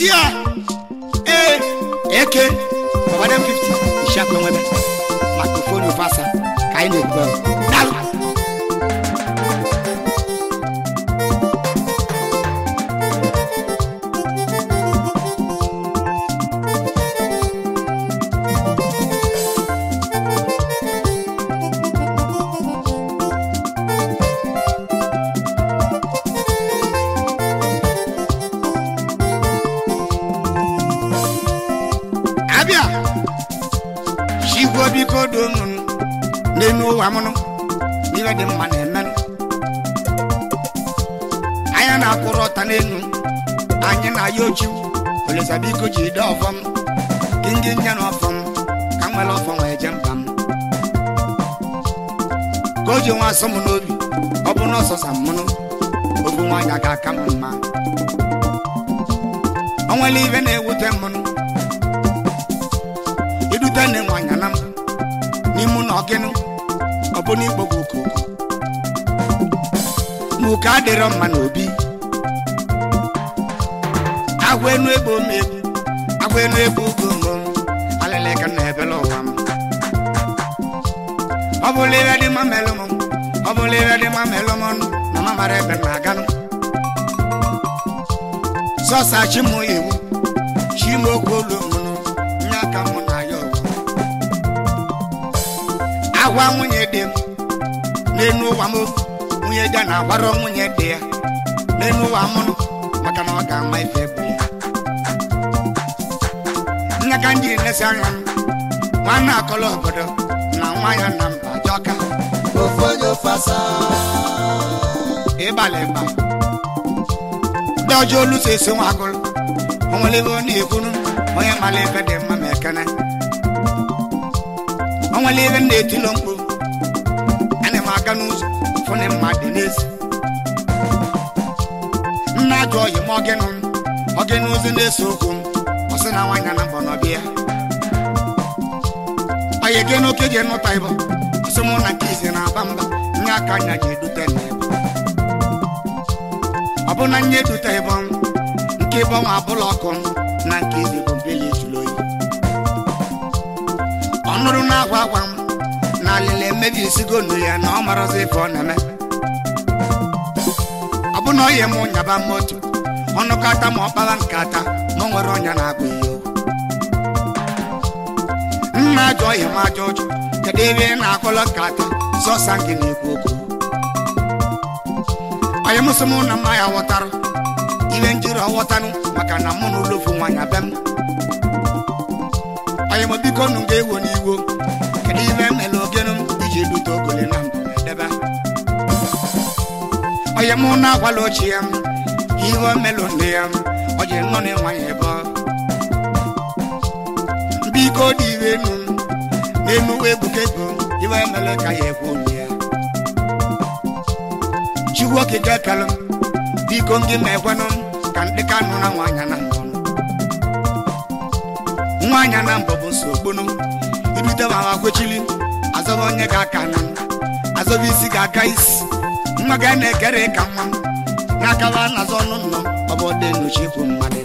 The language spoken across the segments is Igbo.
tia ee eke ọbadam 50 isiakụ enwebe makrofon ofe asa ka anyị na-ekwu dalụ abịa chigwo biko do m n'elu ụwa mụnụ n'ihe dị mma na-emenụ anya na-akwụrụ ọta n'elu anyị na-aya ochu olisa biko ji de ọfọm kingi nye na ọfọm ka m nwere ọfọm wee je mba m ka o ji nwa asọ m n'obi ọ bụ na ọsọsa mụnụ obu nwaanyị ga-aka m mma o nwere ibe na-ewute mụnụ idute nne nwanyị na m n'ime ụlọ gịnụ ọ bụ n'igbo bụ okoko ma ụka adịrọ mma n'obi agwa enu egbo m egbu agwa enu egbo ugo ngo alịlịka na ebele ụwa m ọ bụla ebe dị mma melụ m ọ bụla ebe dị mma melụ m ọnụ na ma mara ebe m na-aganụ sọsa chi m iwu chi m okwu olu mụnụ nye aka mụ na ya ọgụ agwa nwunye dị m n'elu ụwa m nwunye dị na-agwara nwunye dị ya n'elu ụwa mụnụ maka na ọ ga-ama ife bụ ya nne ka ndị nlesi anya m nwanne akọlọ obodo na nwa ya na mba jọka ofe onye ofe asa ịbalị mba ndị ọjọọ olu so esi nwa agụrụ o nwere ebe ọ na-ekwuru onye mara ife dị mma ma ekene o nwere ebe m na-etilo mkpu ana m aga n'ụzọ fụnị mmadụ n'ezi nna ajụ oyi m ọgịnụ m ọgịnụ ụzọ na-ese okwu m ọ sị na nwanyị na mbọ n'ọbịa oyi gị n'oke ji nụta ịbọ ọsị mụ na nke izi na-aba mba nye aka anya ji edute na ịbọ ọ bụ na nye edute ịbọ m nke ịbọ nwa abụla ọkụ m na nke izi bụ mbeli ejulu oyi ọ nụrụ na-agwa agwa m na alịla emebi esigo nnu ya na ọ marazi ife ọ na-eme ọ bụ na ọ yi m nyaba moto ọnụkọta ma ọ kpara nkata ma ọ nwere ọnya na-agba ihe okwu nna ajọ ọhịa m ajọ ụjọ kedu ebe ị na-akọlọ nkata sọsa gị na-ekwu okwu onye mụsị mụ na mma ya ghọtara ihe njiri ọghọtanụ maka na mụ na ụlọfu nwaanyị abịa m onye m biko nụ ga-ewo n'iwo kedu ihe mere ogenụ m iji dute ogole na mbụ edebe onye mụ na-agwala ochie m ihe o melụ nne ya m ọ ji nọ na nwaanyị ebe ọ biko dị iwe enu m n'enu ebuka ego iwe mere ka ya ekwu onye ya chukwu okike kelụ m biko ndị ma ekwenụ m ka ndị ka nụ na nwaanyị na mbụ nwaanyị na mbụ bụ nsogbunu irute ma ha kwechili azọba onye ga-aka na m azọba isi ga-aka isi nwa ga na-ekere ka nwa m n'akaba nazọ ọnụ nnọ ọ bụ dị nnochi ikwu mmadụ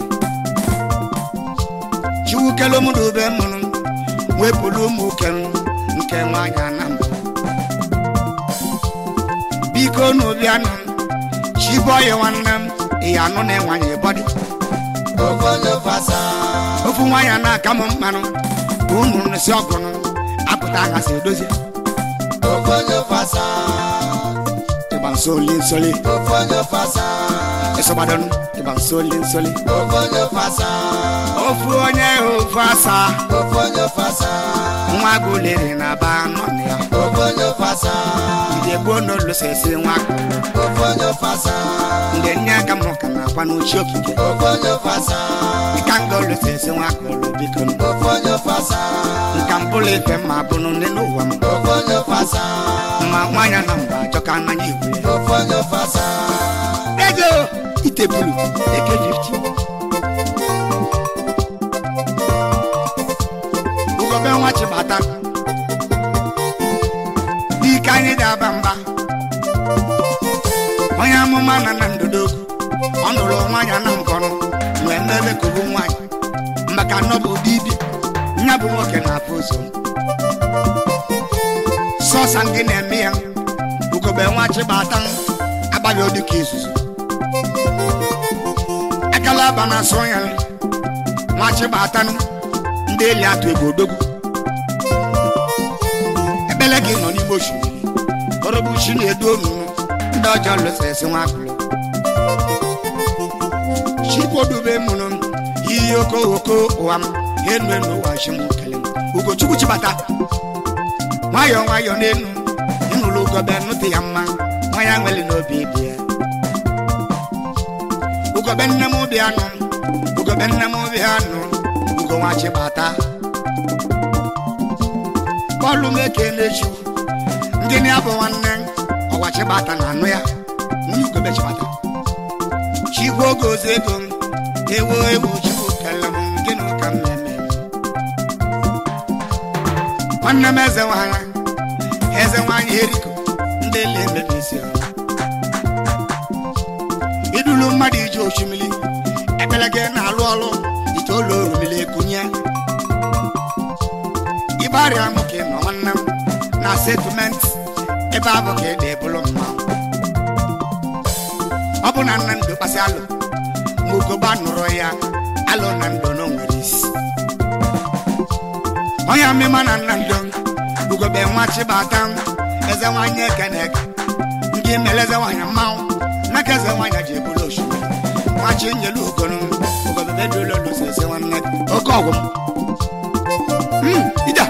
chukwu kele m dube mụrụ wepụrụ ụmụ okenụ nke nwaanyị na mbụ biko n'obianụ chibọyị nwanne m ihe anụ na enwanyị bọdị ofe onye ofe asa ofu nwaanyị na-aka m mmanụ ka unu nsi ọgụnụ apụta aghasị edozi ofe onye ofe asa ịgba nsoli nsoli ofe onye ofe asa ịsọgbadonụ ịgba nsoli nsoli ofe onye ofe asa ofu onye ofu asa ofe onye ofe asa nwa gụlere na ba nọ na ya ofe onye ofe asa ndị gboo n'olosesi nwa gụlụ ofe onye ofe asa ndị nye aka m ka na-akwa n'uchi okike ofe onye ofe asa ịka nga olosesi nwa gụlụ biko nụ. ofe onye ofe asa nka mpụlụ ife mma bụnụ nne n'ụwa m ofe onye ofe asa ma nwanyị na mba achọka mmanya igwe ofe onye ofe asa ego itebulu eke 50 ugobe nwa chibata dike anyị ga-aba mba onye amụma na na ndụdogwu ọ nụrụ nwaanyị na nkọrọ wee mmebe kobo nwanyị maka na ọ bụ dibịa nya bụ nwoke na-afụ ụzọ sọsa gị na-eme ya ugobe nwa chibata agbaghị odi ka izuzu akala aba na asọ ya nwa chibata ndị eli atụ egwu odogwu ekpele gị nọ n'ime osimiri ọrọbụ chi na-edu onunu ndị ọjọọ lụsịrịsị nwa agụlụ chikwodube mụrụ iyi okooko ụwa m enu enu ụwa chi m kele m ugochukwu chibata nwayọọ nwayọọ n'enu ịnụrụ ugobe nụtụ ya mma nwa ya nwere n'obi dị ya ugobe nne m obi anụ ugobe nne m obi anụ ugo nwa chibata bọọlụ m eke na-echu ndị na ya bụ nwanne ọgwa chibata na anụ ya ndị ugobe chibata chikwu oge ozi ego m ewu ewu chukwu kele m gịnị ka m na-eme nwanne m eze nwanyị eze nwanyị eriko ndị ele emebisi idulu mmadụ ije osimiri ekpele gị na-alụ ọrụ itoolu orumili ekunye ịgbarịa m ka ị nọ nwanne m na setụment ebe abụ ka ị dị bụrụ mmanwụ ọ bụ na nna ndụ kpasị alụ ma ugoba nụrụ ya alụ na ndụ na nwere isi onye amịma na nna ndụ ugobe nwa chibata eze nwanyị ekene eke ndị mere eze nwanyị mmanwụ n'aka eze nwanyị ji ebulu osimiri nwachi nyelu ugonu ugobe bedolo lusi ese nwanne oke ọgwụ m ija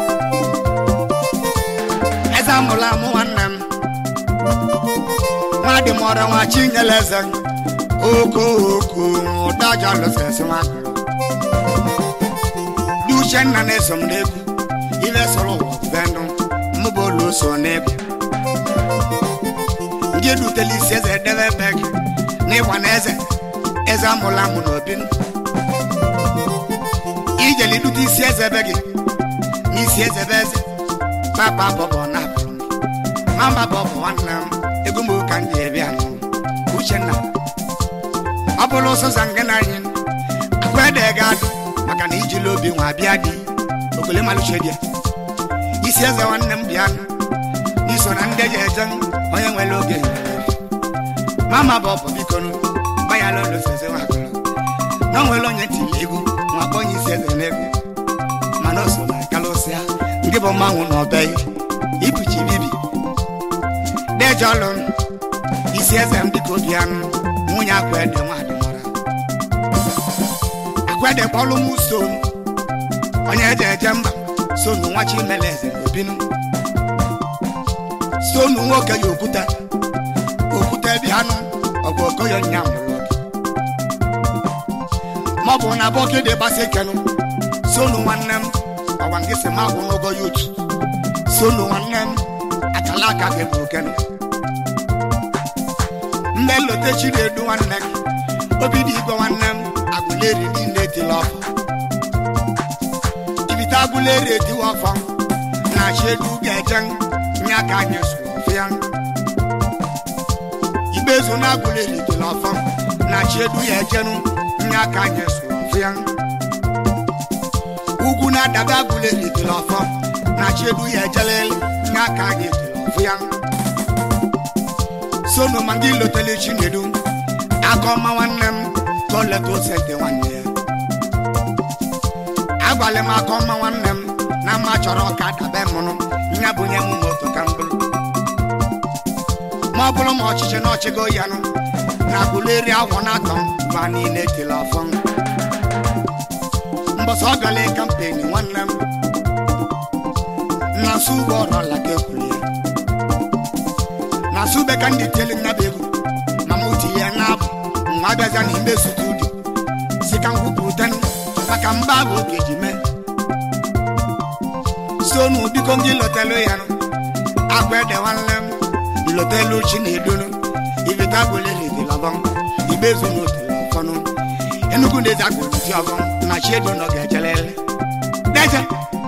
eze amụrụ amụ nwanne m nwadị m ọrụ nwa chinyere eze oko oko ụdaja lụsịsị nwagụrụ dị uchenna na-eso m n'egwu ibe sọrọ ụwa vendụ mmụba olu so n'egwu ndị edutela isi eze edebe ebe gị n'ịgba na eze eze amụla amụ n'obi ijele idute isi eze ebe gị n'isi eze ebe eze papa bọbọ na abụrụ m mamba bọbọ nwanne m ego m ka m ji ebi anụ uchenna ọ bụrụ ụsụsa nke na anyị akwa ede ga adụ maka na ijili obi nwa bịa dị ogole malụche dị isi eze nwanne m bịa n'iso na ndị eji eje onye nwere oge mama bụ ọbụ biko gbanyala oloseze nwagụrụ na o nwere onye tiri egwu nwa onye isi eze n'egwu mana o so na kalụsịa ndị bụ mmanwụ na ọbe ipuchi bibi deje ọlụ isi eze m dịka obi anụ nwunye akwede nwadị mara akwede kpọlụ m stonu onye eje eje mba sonu nwachi mele eze na obinu stonu nwoke ya okwute okwute bịanụ ọgụ okoyo nya mụrụ ma ọ bụ na bọkede gbasa ekenụ sonu nwanne m ọgwa nke si ma gwụ n'ogo ya otu sonu nwanne m akala aka gị bụ okenụ mgbe nlote chi na-edu nwanne gị obi dị igwe nwanne m agụleri niile etila ọfọ ibite agụleri etiwa ọfọ na chi edu ga-eje nye aka anyị sụrụ ọfụ ya ikpezu na agụleri etila ọfọ na chi edu ya ejenu nye aka anyị sụrụ ọfụ ya ugwu na-adabe agụleri etila ọfọ na chi edu ya ejelele nye aka anyị etila ọfụ ya sono ma ndị lotele chinedu aka ọma nwanne m ka o leta osete nwanne ya agwala m aka ọma nwanne m na mma chọrọ ka dabe mụrụ nya bunye m moto ka m bụrụ ma ọ bụrụ ma ọchịchị na ọchịgo ya nụ na agụleri agwọ na atọ ma niile tiri ọfọ mbọsọ ọ gala kampeni nwanne m na su ụgbọ ọrụ ala ka ekwuru ya na sube ka ndị tiele nnaba egwu ma m ti ya na abụ nwa abịazịa na ime sutudi si ka nkwupụta maka mba bụ oge ji mee sonu biko ndị lotelu ya nụ akwa ede nwanne m lotelu chi na edonu ibita gwelere dilọbọ ibezu na otele ọfọnụ enugu ndezi agwụrụ ti ọbọ na chi edo nọ ga-ejelele deje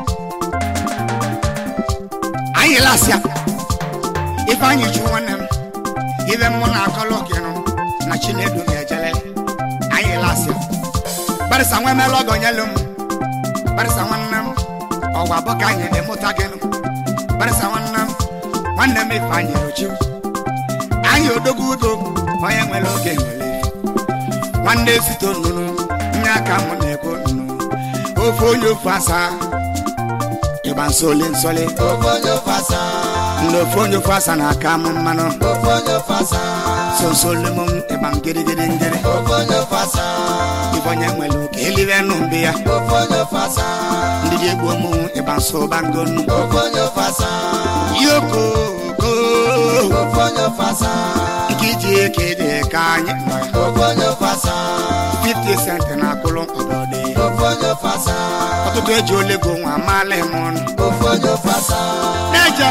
anyị lasịa ifeanyị chu nwanne m ibe mmụ na akọlọ gịnụ na chinedu ga-ejelele anyị lasịa barịsa nwa emela ọgọ nyelu m barịsa nwanne m ọgwa bụ ka anyị na-emụta gị nụ barịsa nwanne m nwanne m ife anyị rochi anyị odogwu udo onye nwere oge nwere nwanne sito nnụnụ nye aka m na-ekwu nnụnụ ofe onye ofu asaa ịgba nsoli nsoli ofe onye ofe asaa ndị ofe onye ofu asaa na-aka m mmanụ ofe onye ofe asaa sonsoli m ịgba ngirigiri ngiri ofe onye ofe asaa ife onye nwere oke elive nụ mbe ya ofe onye ofe asaa ndị dị egbu ụmụ ịgba nso bango nnu ofe onye ofe asaa yokoko ofe onye ofe asaa nke iji eke dị ka anyị nọ ya ofe onye ofe asaa 50 cent na akụlụ ọdọdị ofe onye ofe asaa ọtụtụ eji olego nwa amaala m ọnụ ofe onye ofe asaa n'eje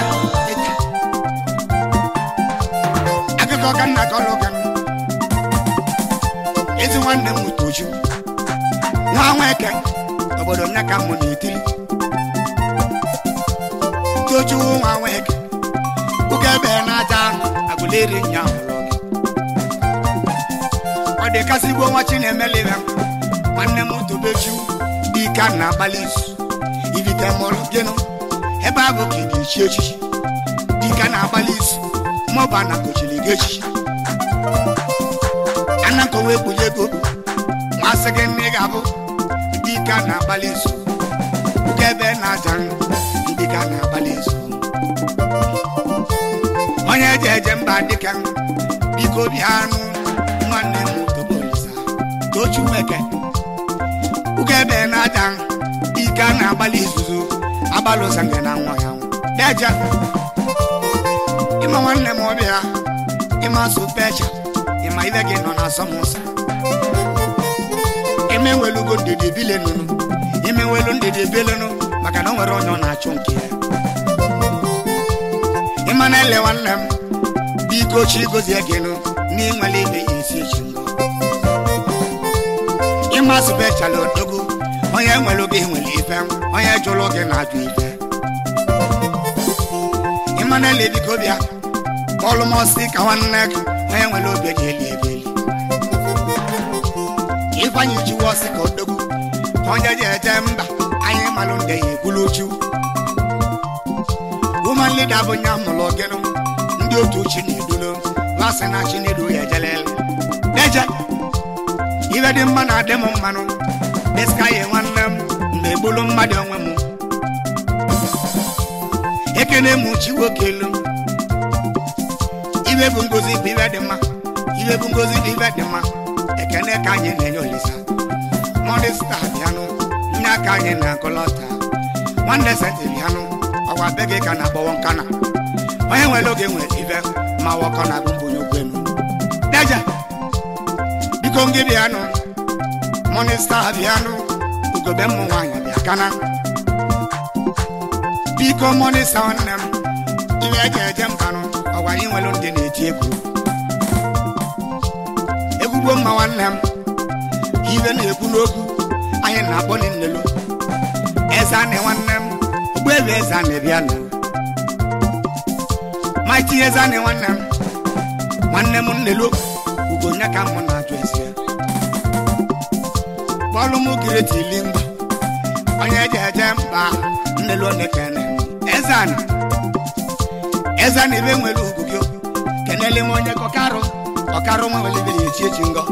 akụkọ ka nna ka ọlụ kan ezi nwanne m toju nwa nweke obodo nne ka mụ na-etiri toju nwa nweke ụka ebe na-aja agụleri nya ụlọ gị ọ dị kasị gbuo nwa chi na-emelibe nwanne m tobeju dị ka na abalị izu ibite mụrụ gịnụ ebe ahụ ka ị ga-echi echichi dịka na-agbalị izu maọbụ ana kochiri gị echichi ana nkọwa ekpunye ego masị gị nne ga-abụ dịka na-agbalị izu ụka ebe na-aja dịka na-agbalị izu onye eje eje mba dịka biko bịa nụ nwanne m tobolisa tochuweke ụka ebe na-aja dịka na-agbalị izuzu agbalị ụzọ nke na nwa ya deje ịma nwanne m ọbịa ịma supecha ịma ibe gị nọ na asọmụsọ emewelugo ndidi bilenunu imewelu ndidi bilenu maka na o nwere onye ọ na-achụ nke ya ịma na ele nwanne m biko chi gozie gị nụ n'inwere ime ya esi echi ngọ ịma supechala odogwu onye nwere oge nwere ife onye jụrụ gị na-ajụ ife ịmanele biko bịa kpọlụ m ọsị ka nwanne gị onye nwere obi ji eli ebe eli ịkwanye jiwe ọsị ka odogwu onye ji eje mba anyị malụ nde ya ekwulu uchu woman leader bụ nya mụrụ gịnụ ndị otu chi na-edulo lasị na chi na-edu ya ejelele deje ibe dị mma na-adị m mmanụ dịska ya nwanne m mgbe egbulu mmadụ onwe m ekene m chi nwoke elu ibe bụ ngozi bụ ibe dị mma ibe bụ ngozi bụ ibe dị mma ekene ka anyị na-enye olisa modesta bịanụ nye aka anyị na nkọlọta nwanne senti bịanụ ọgwa be gị ka na-agbọwọ nkana onye nwere oge nwere ibe ma wọkọ na abụmbụ onye okwenu deje biko ngị bịanụ monista bịanụ ugobe mmụ nwaanyị bịa kana biko monista nwanne m iwe eji eje mbanụ ọgwa anyị nwere ndị na-eti egwu egwugbo mma nwanne m iwe na-ekwu n'okwu anyị na-akpọ n'nnelu eze anị nwanne m ogbuebe eze anị bịanụ maiti eze anị nwanne m nwanne m nnelu ugonye ka mụ na-ajụ ezi ya bọọlụ m kireti ili mgba onye eji eje mba nnelu onekene eze anị eze anị ebe nwere ugwu gị kenele m onye kọkarụ ọkarụ nwa nwere ibe ya echi echi ngọ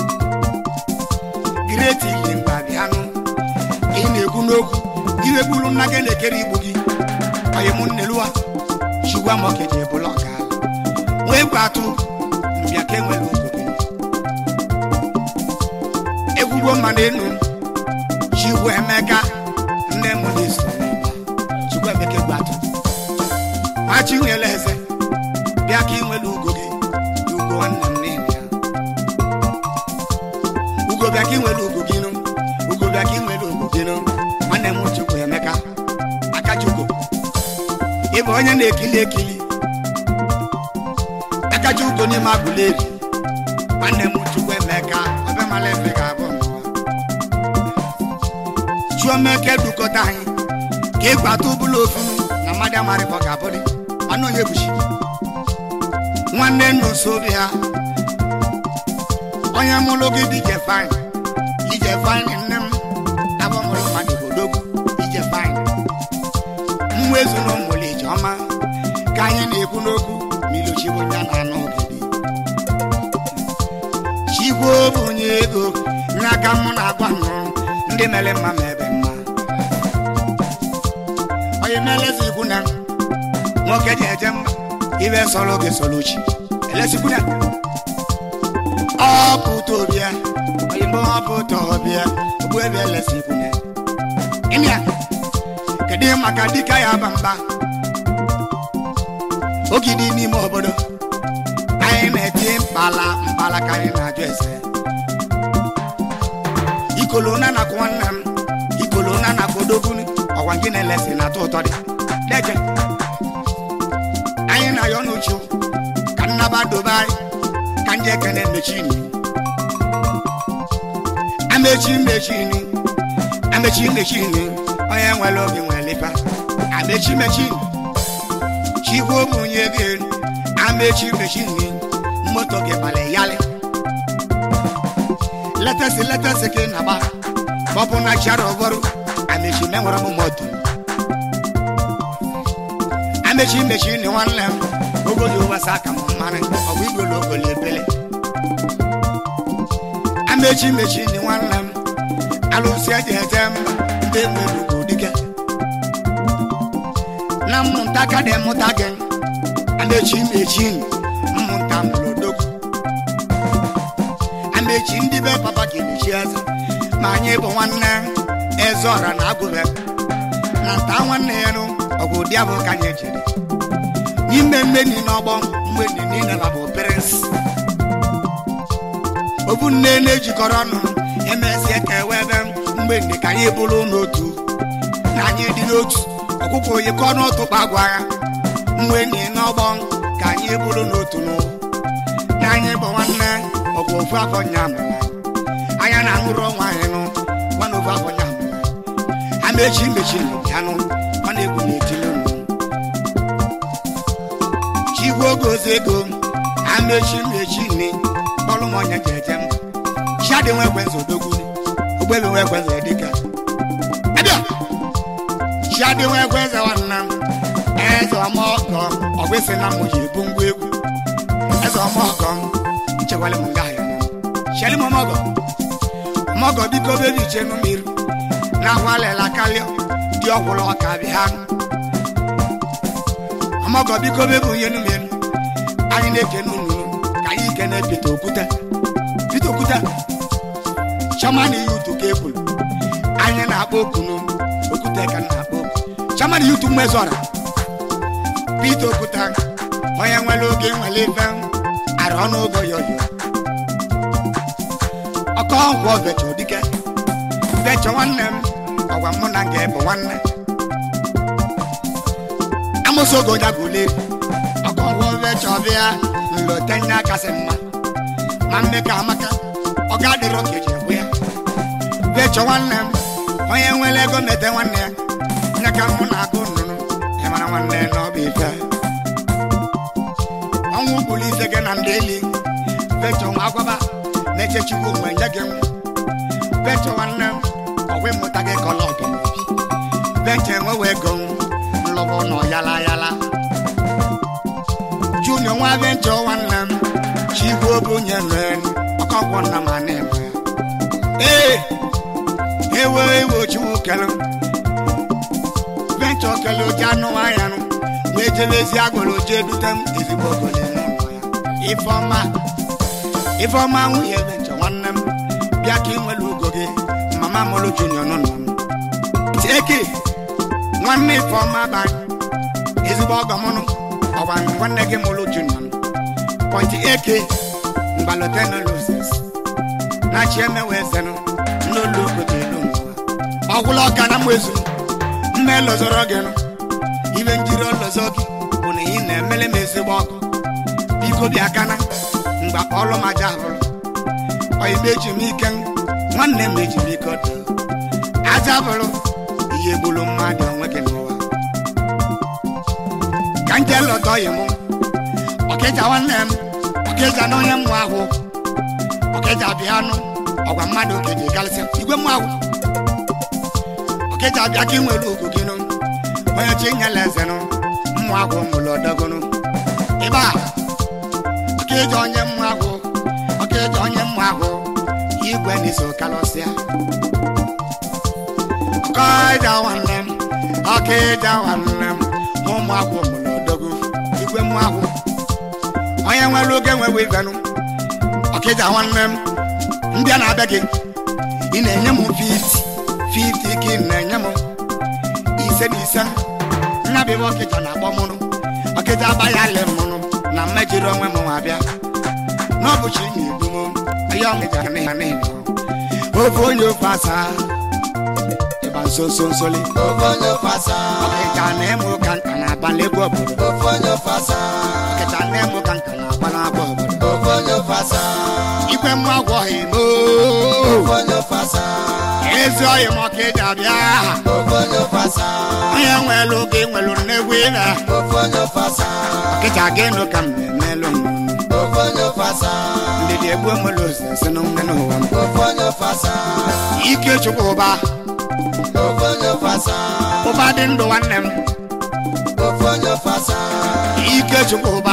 kireti ili mgba bịanụ ị na-ekwu n'okwu iwe gburu nna gị na-ekere igbu gị onye m nneluwa chigwa m okeje bụla ọka wee gwa atụ mbịa ka enwere ugwu gị egwugwo mmadụ enu chigwa emeka nne m na-eso chigwa emeka egwu atụ machi nwere eze bịa ka ị nwere ugo gị ugo nwanne m n'ihi ya ugo bịa ka ị nwere ugo gị nụ ugo bịa ka ị nwere ugo gị nụ nwanne m chukwu emeka akachukwu ị bụ onye na-ekili ekili akachukwu n'ime agụleri nwanne m chukwu emeka ọbịamala efe ga-abụ n'ụwa chuomeke dukọta anyị ka ị gbata ụbụla ofu na mmadụ amarịbọ ga-abụrị anụ onye buchi nwanne nna obi ha onye mụrụ gị dije fine ije ije faịn nne m abụ mụrụ mmadụ odogwu ije faịn nwa ezu na ụmụlụ ijeọma ka anyị na-ekwu n'okwu milochibụ ya na anụ ogidi chigwo bụ onye ego n'aka mụ na-agwa nnụrụ ndị mere mma ma ebe mma onye na-elezi ikwu na nwoke ji eje mma ibe sọrọ oge sọrọ chi elesikwu na ọpụta obia onye mgbe ọpụta ọbịa ogbu ebe elesi ikwu na ịnịa kedu maka dịka ya ba mba ogidi n'ime obodo anyị na-eti mkpala mkpala ka anyị na-ajụ ese ikolo na nakwa nwanne m ikolo na nakwa odogwu ọgwa gị na-elesi na-atọ ụtọ dị deje anyị na-ayọ n'uchu ka nnaba dobe anyị ka ndị ekene mechini amechi mechini amechi mechini onye nwere oge nwere ife amechi mechini chikwu omunye gị amechi mechini moto gị balị yalị letasi letasi gị naba bọbụ na chara ọbọrụ amechi menwere m moto amechi mechini nwanne m ogodo wasa aka m mmanụ ọgwụ igwelu ogolo ebele amechi mechini nwanne m alụsị eji eje m ndị nwere ugwu dike na mmụnta ka dị mụta gị amechi mechin mmụnta mụrụ odogwu amechi ndị be papa gị mechi eze ma anyị bụ nwanne eze ọra na agụbe na nta nwanne ya nụ ọgwụ ụdị abụ ka anyị jiri n'ime mmeni n'ọgbọ mgbe niile na bụ prins obu nne na-ejikọrọ ọnụ emezie ka ewe ebe mgbe ndị ka anyị bụrụ n'otu na anyị dị n'otu ọkụkọ onye kọ n'otu kpagwa ya mgbe ndị n'ọgbọ ka anyị bụrụ n'otu n'ụwa na anyị bụ nwanne ọgwụ ofu afọ nyamụ anya na aṅụrụ ọnwa anyị nụ nwanne ofu afọ nyamụ ha mechi mechi yanụ ọ na-egwu n'etili nụ chigwe oge ozi ego ha mechi mechi ni bọlụ m onye jeje m chiadị nwe ekwenze odogwu ogbebi nwe ekwenze dịka abịa chiadị nwe ekwenze nwanne m eze ọmọgọ ọgwụsị na mụ ji ebu ngwa egwu eze ọmọgọ nchekwala m nga ya cheli m ọmọgọ ọmọgọ biko bebi chenu mmiri na agwalela kalịọ dị ọkwụrụ ọka bịa ọmọgọ biko bebu ihe nu mmiri anyị na-ekene unu ka anyị kene pete okwute pete okwute chairman yutu ka ekwuru anyị na-akpọ okunu okwute ka na-akpọ okwu chairman yutu mmezọra pete okwute onye nwere oge nwere ife ara ọnụ ogo yoyo ọkọ ngwọ vecho dike vecho nwanne m ọgwa mụ na nga bụ nwanne amosi ogo jagole ọkọ ngwọ vecho bịa nlotenya kasị mma ma mme ka amaka ọ ga-adịrọ ka eji egbu ya vecho nwanne m onye nwere ego mete nwanne ya nye ka mụ na-agụ nnụnụ ịmara nwanne na ọ bụ ife ọnwụ bụrụ ise gị na ndị eli vecho nwa agwaba na-eche chukwu mgbe nye gị nwa vecho nwanne m ọgwụ mmụta gị kọlọ ọdụ vecho enwewe ego nlọbụ nọ yala yala junior nwa vecho nwanne m chigbuo bụ nye nen ọkọkwọ nna ma na-eme ee ewe ewe chiwu kele vecho kele oji anụ anya nụ wee jebezi agwara oji edute m ezigbo ogole n'ụlọ ya ifeọma ifeọma nwunye vencho nwanne m bịa ka ị nwere ugo gị mama mụrụ junior n'ụlọ m tieki nwanne ifeọma banyị ezigbo ọgọ mụnụ ọgwa nwanne gị mụrụ junior pọnti eke mgbalotenolosis na chiemewe zenụ n'olu obodo elu ọgwụla ọka na mmezu mme lozoro gị nụ ibe njiri ọlọzọ gị bụ na ị na-emele m ezigbo ọgụ biko bịa kana mgbe ọlụ m aja bụrụ oyibe eji m ike nwanne m eji m ike ọdụ aja bụrụ ihe gburu mmadụ onwe gị n'ụwa ka nje lọta oyi mụ ọkịja nwanne m ọkịja na onye mmụ ahụ ọkịja bịa nụ ọgwa mmadụ ka eji galịsịa igwe mmanwụ ọkịja abịa ka ị nwere ugwu gị nụ onye chi nyela eze nụ mmụ agwụ mụrụ ọdọgụnụ ịba ọkịja onye mmụ agwụ ọkịja onye mmụ agwụ igwe n'iso kalọsịa ọkịja nwanne m ọkịja nwanne m ụmụ agwụ mụrụ ọdọgụ igwe mmụ agwụ onye nwere oge nwewe ibenụ ọkịja nwanne m ndị a na-abịa gị ị na-enye m 50 50 ka ị na-enye m ise na ise nnabịa ọkịja na-akpọ mụnụ ọkịja abaghị alị mụnụ na mmejiri onwe m nwa bịa n'ọbụchi na-egbu m ihe ọmịja na ya na-eme ofe onye ofe asaa ịgba nso nso nsoli ofe onye ofe asaa ọkịja na-eme ụka nka na-abalị egwu obodo ofe onye ofe asaa ọkịja na-eme ụka nka na-abalị agwa obodo ofe onye ofe asaa igwe mmụ agwọghị m ofe onye ofe asaa ezi ọyị m ọkịja bịa ofe onye ofe asaa onye nwelu oge nwelu nnegwu ịna ofe onye ofe asaa ọkịja gịnụ ka m na-emelụ m ofe onye ofe asaa ndị dị egbu emelu osisi na nne n'ụwa m ofe onye ofe asaa ike chukwu ụba ofe onye ofe asaa ụba dị ndụ nwanne m ofe onye ofe asaa ike chukwu ụba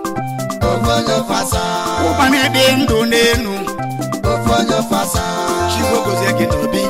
ofe onye ofe asaa ụba na-ede ndụ n'enu ofe onye ofe asaa chigbo gozie gị n'obi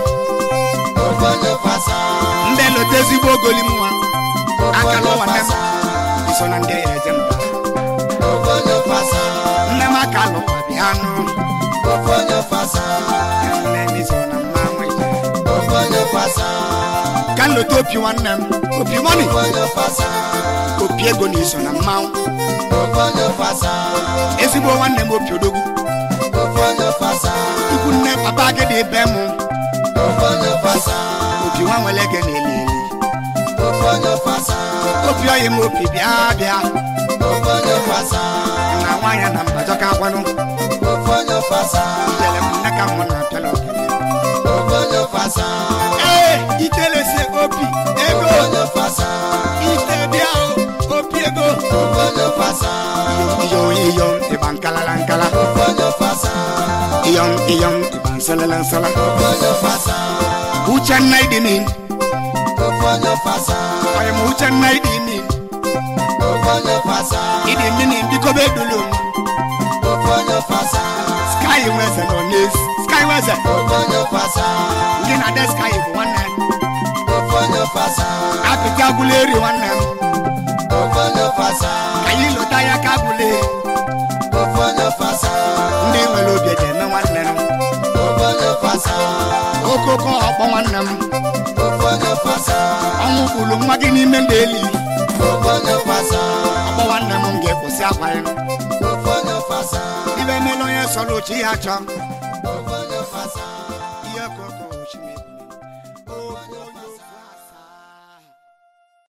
ofe onye ofe asaa ndị lote ezigbo ogoli m nwa ofe aka onye n'ụwa ofe nne m asaa iso na ndị ya eje mba ofe onye ofe asaa nne m aka lụkwa bịa nụ ofe onye ofe asaa nne m iso na mmanwụ ije ofe onye ofe asaa ka m lote opi nwanne m opi mọni ofe onye ofe asaa opi ego na iso na mmanwụ ofe onye ofe asaa ezigbo nwanne m opi odogwu ofe onye ofe asaa ikwu nne papa gị dị be m ofe onye ofe asaa opi nwa nwere gị na-eli eli ofe onye ofe asaa opi ọyị m opi bịa bịa ofe onye ofe asaa na nwaanyị na mbajọ ka akwanụ ofe onye ofe asaa ijele m nne ka mụ na apịala ogene ofe onye ofe asaa ee itelese opi ego ofe onye ofe asaa ite bịa o opi ego ofe onye ofe asaa iyom iyom ịba nkalala nkala ofe onye ofe asaa iyom iyom ịba nsalala nsala ofe onye ofe asaa uchenna idinin ofe onye ofe asaa ọyị m uchenna idinin ofe onye ofe asaa ịdị mmiri biko bedulu m ofe onye ofe asaa sky nweze nọ n'ezi sky nweze ofe onye ofe asaa ndị na de sky bụ nwanne m ofe onye ofe asaa apịtị agwụla eri nwanne m ofe onye ofe asaa ka anyị lụta ya ka agwụla eri ofe onye ofe asaa ndị nwere obi eji eme nwanne m ofe onye ofe asaa okoko ọkpọ nwanne m ofe onye ofe asaa ọnwụ kwuru nwa gị n'ime ndị eli ofe onye ofe asaa ọkpọ nwanne m m ga-ekwụsị akwa ya ofe onye ofe asaa ibe emela onye sọrọ ochi ya chọọ